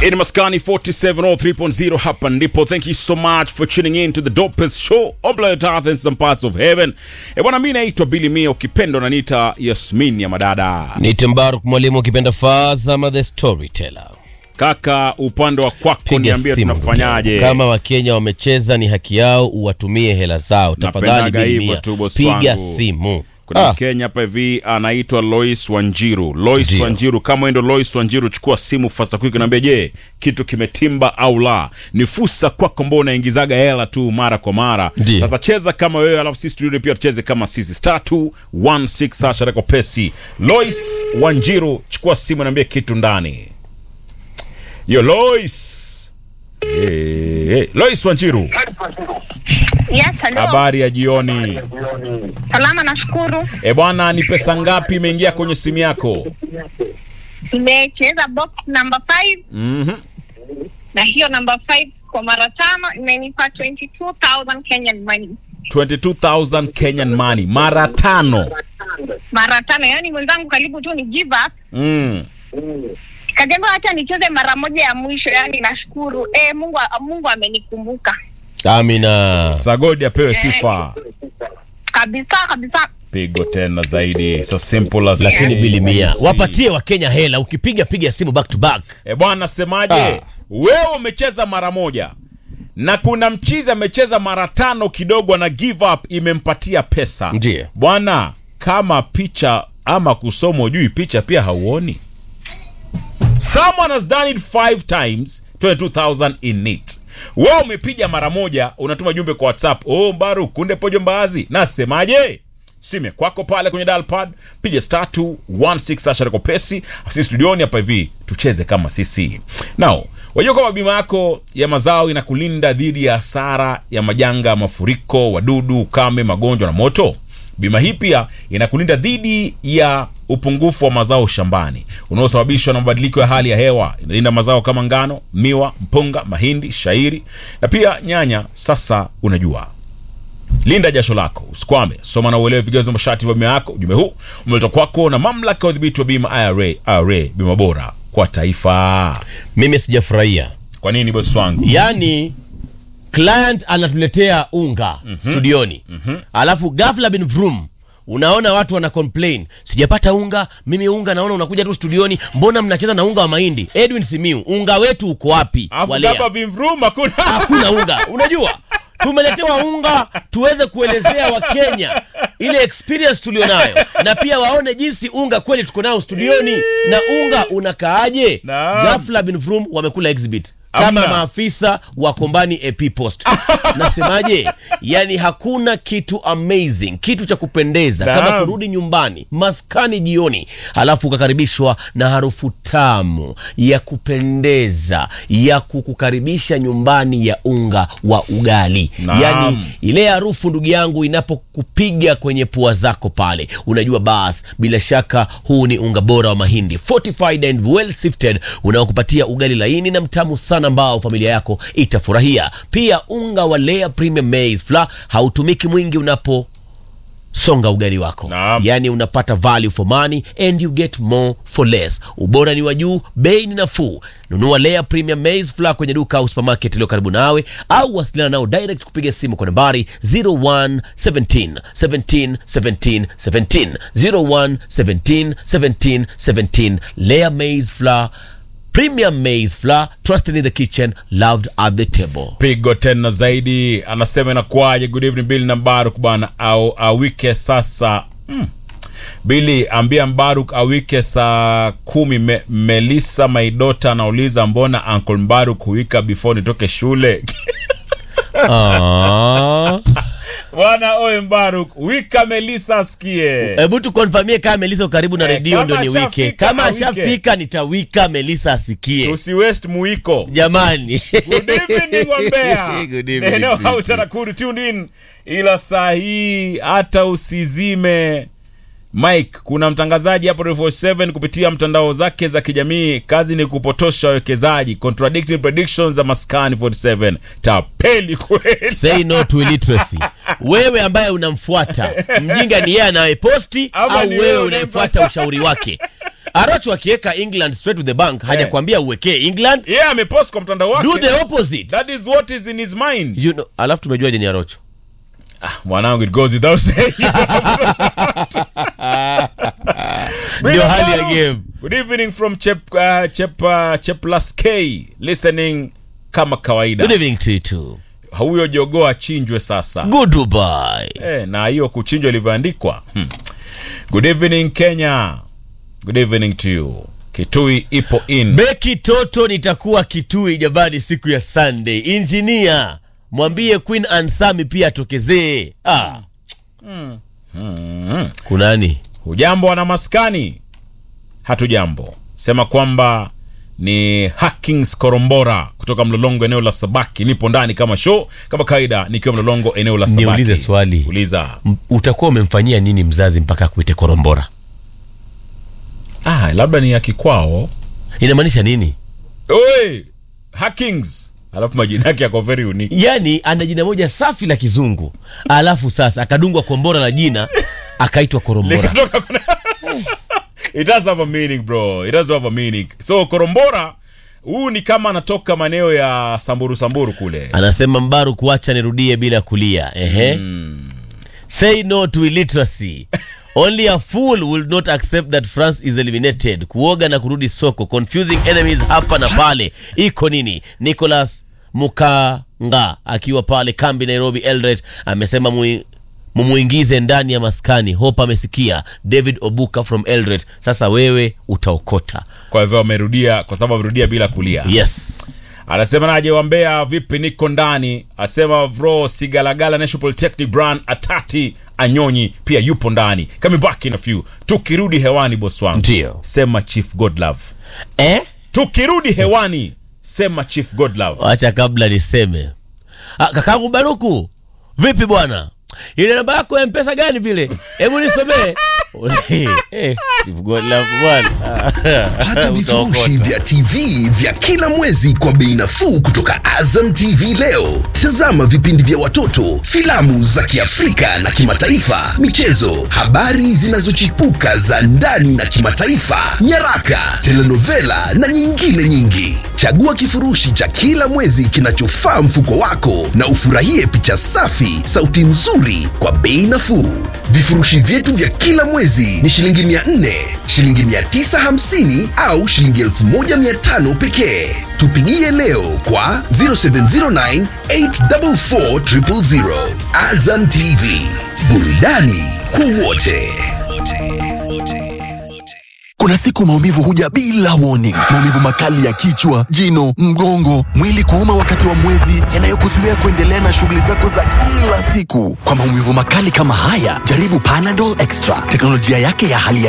In Maskani 4703.0 hapa ndipo. Thank you so much for tuning in to the dopest show on planet Earth and some parts of heaven. E bwana, mimi naitwa Billy Mia, ukipenda unaniita Yasmin ya madada. Nite Mbaruk mwalimu ukipenda Fazama the storyteller. Kaka, upande wa kwako Piga niambie simu tunafanyaje? kama Wakenya wamecheza, ni haki yao, uwatumie hela zao tafadhali. Napendaga Billy hivyo Mia, tu, boss piga wangu. simu. Kuna Ah, Mkenya hapa hivi anaitwa Lois Wanjiru. Lois Ndio. Wanjiru, kama wewe ndo Lois Wanjiru, chukua simu fasta quick, naambia je, kitu kimetimba au la? Ni fursa kwako, ambao unaingizaga hela tu mara kwa mara. Ndio. Sasa cheza kama wewe, alafu sisi studio pia tucheze kama sisi. Star 216 Sasha Reko Pesi. Lois Wanjiru, chukua simu, naambia kitu ndani. Yo Lois. Hey, hey. Lois Wanjiru, Yes, hello. habari ya jioni. Salama, nashukuru. E bwana, ni pesa ngapi imeingia kwenye simu yako? Nimecheza box number 5 Mhm. na hiyo number 5 kwa mara tano imenipa 22000 Kenyan money. 22,000 Kenyan money mara tano. Mara tano, yani mwenzangu karibu tu ni give up. Mm. Kajembe hata nicheze mara moja ya mwisho, yani nashukuru. Eh, Mungu Mungu amenikumbuka. Amina. Sagodi apewe sifa. Kabisa kabisa. Pigo tena zaidi. So simple as Lakini ABC. Billy Mia, wapatie Wakenya hela, ukipiga piga simu back to back. E bwana, semaje? Ah. Wewe umecheza mara moja na kuna mchizi amecheza mara tano kidogo na give up imempatia pesa. Ndiyo. Bwana, kama picha ama kusoma ujui picha pia hauoni. Someone has done it five times 22000 in it. Wewe umepiga mara moja, unatuma jumbe kwa WhatsApp. Oh, Mbaru kunde pojo mbaazi. Nasemaje? Sime kwako pale kwenye dial pad, piga star 216 asha reko pesi. Sisi studioni hapa hivi tucheze kama sisi. Now, wajua kwamba bima yako ya mazao inakulinda dhidi ya hasara ya majanga ya mafuriko, wadudu, ukame, magonjwa na moto. Bima hii pia inakulinda dhidi ya upungufu wa mazao shambani unaosababishwa na mabadiliko ya hali ya hewa. Inalinda mazao kama ngano, miwa, mpunga, mahindi, shairi na pia nyanya. Sasa unajua linda jasho lako usikwame. Soma na uelewe vigezo masharti vya bima yako. Ujumbe huu umeletwa kwako na mamlaka ya udhibiti wa bima IRA. IRA, bima bora kwa taifa. Mimi sijafurahia, Kwa nini bosi wangu? yaani client anatuletea unga studioni, alafu ghafla bin vrum unaona watu wana complain, sijapata unga mimi. Unga naona unakuja tu studioni, mbona mnacheza na unga wa mahindi? Edwin Simiu, unga wetu uko wapi? Afu Walea. hapa vimvrum hakuna. hakuna unga. Unajua, tumeletewa unga tuweze kuelezea Wakenya ile experience tulionayo, na pia waone jinsi unga kweli tuko nao studioni, na unga unakaaje. Naam. Ghafla bin Vrum wamekula exhibit kama Amna. maafisa wa Kombani AP Post. Nasemaje? Yani hakuna kitu amazing, kitu cha kupendeza Naam. kama kurudi nyumbani maskani jioni, halafu ukakaribishwa na harufu tamu ya kupendeza ya kukukaribisha nyumbani ya unga wa ugali. Naam. Yani ile harufu ndugu yangu inapokupiga kwenye pua zako pale, unajua bas, bila shaka huu ni unga bora wa mahindi fortified and well sifted unaokupatia ugali laini na mtamu sana ambao familia yako itafurahia. Pia unga wa Lea Premium Maize Flour hautumiki mwingi unapo songa ugali wako Naam. yaani unapata value for money and you get more for less ubora ni wa juu bei ni nafuu nunua Lea Premium Maize Flour kwenye duka au supermarket iliyo karibu nawe au wasiliana nao direct kupiga simu kwa nambari 01 17 17 17 17 01 17 17 17 Lea Maize Flour Premium Maize Flour trusted in the kitchen loved at the table pigo tena zaidi anasema inakuwaje good evening Billy na Mbaruk bwana au awike sasa mm. Billy ambia Mbaruk awike saa kumi me, Melissa Maidota anauliza mbona Uncle Mbaruk huika before nitoke shule Ah. bwana oye Mbaruk wika Melissa asikie hebu tukonfamie kama Melisa uko karibu na Eh, redio kama ndio niwike. ashafika, Kama awike. ashafika nitawika Melisa asikie. tusi west muiko Jamani, Good evening Wambea. Good evening Neno to you. hautanakuru tune in, ila saa hii hata usizime Mike. Kuna mtangazaji hapo Radio 47 kupitia mtandao zake za kijamii, kazi ni kupotosha wawekezaji, contradicting predictions za Maskani 47. Tapeli kweli. say no to illiteracy. Wewe ambaye unamfuata mjinga ni yeye anayeposti Ama au ni wewe wewe unayefuata ushauri wake? Arocho akiweka England straight to the bank hajakwambia uwekee England. yeye amepost kwa mtandao wake Do the opposite. that is what is in his mind You know, alafu tumejuaje ni Arocho? ah, mwanangu it goes without saying Ndio hali ya game. good evening from chep uh, chep uh, cheplas k listening kama kawaida Good evening to you too. huyo jogoo achinjwe sasa Goodbye. eh, na hiyo kuchinjwa ilivyoandikwa hmm. good evening kenya good evening to you kitui ipo in Beki Toto nitakuwa Kitui jamani siku ya Sunday. Engineer, mwambie Queen Ansami pia atokezee. Ah. mm. Kunani? hujambo wana maskani hatujambo sema kwamba ni Hackings Korombora kutoka Mlolongo eneo la Sabaki. Nipo ndani kama show kama kawaida, nikiwa Mlolongo eneo la Sabaki. Niulize swali. Uliza. M- utakuwa umemfanyia nini mzazi mpaka akuite korombora? Ah, labda ni ya kikwao. Inamaanisha nini? Oi, Hackings. Alafu majina yake yako very unique. Yaani ana jina moja safi la kizungu, alafu sasa akadungwa kombora la jina akaitwa korombora. Likatoka kuna... It does have a meaning bro. It does have a meaning. So Korombora huu ni kama anatoka maeneo ya Samburu Samburu kule. Anasema Mbaru, kuacha nirudie bila kulia. Ehe. Say no to illiteracy. Only a fool will not accept that France is eliminated. Kuoga na kurudi soko. Confusing enemies hapa na pale. Iko nini? Nicholas Mukanga akiwa pale kambi Nairobi Eldoret amesema mui mumuingize ndani ya maskani. Hope amesikia. David Obuka from Eldoret. Sasa wewe utaokota. Kwa hivyo amerudia kwa sababu amerudia bila kulia. Yes. Anasema naje wambea vipi niko ndani. Asema bro Sigalagala National Polytechnic Brand Atati Anyonyi pia yupo ndani. Coming back in a few. Tukirudi hewani boss wangu. Ndio. Sema Chief Godlove. Eh? Tukirudi hewani sema Chief Godlove. Wacha kabla niseme. Ah, kakangu Baruku, vipi bwana? Ile namba yako ya mpesa gani vile? Hebu nisomee. Eh, Chief Godlove bwana. Pata vifurushi Utaokota. vya TV vya kila mwezi kwa bei nafuu kutoka Azam TV leo. Tazama vipindi vya watoto, filamu za Kiafrika na kimataifa, michezo, habari zinazochipuka za ndani na kimataifa, nyaraka, telenovela na nyingine nyingi. Chagua kifurushi cha kila mwezi kinachofaa mfuko wako na ufurahie picha safi, sauti nzuri kwa bei nafuu. Vifurushi vyetu vya kila mwezi ni shilingi 400, shilingi 950 au shilingi 1500 pekee. Tupigie leo kwa 0709 844 000. Azam TV, burudani kwa wote. Kuna siku maumivu huja bila warning. Maumivu makali ya kichwa, jino, mgongo, mwili kuuma wakati wa mwezi, yanayokuzuia kuendelea na shughuli zako za kila siku. Kwa maumivu makali kama haya, jaribu Panadol Extra. Teknolojia yake ya hali ya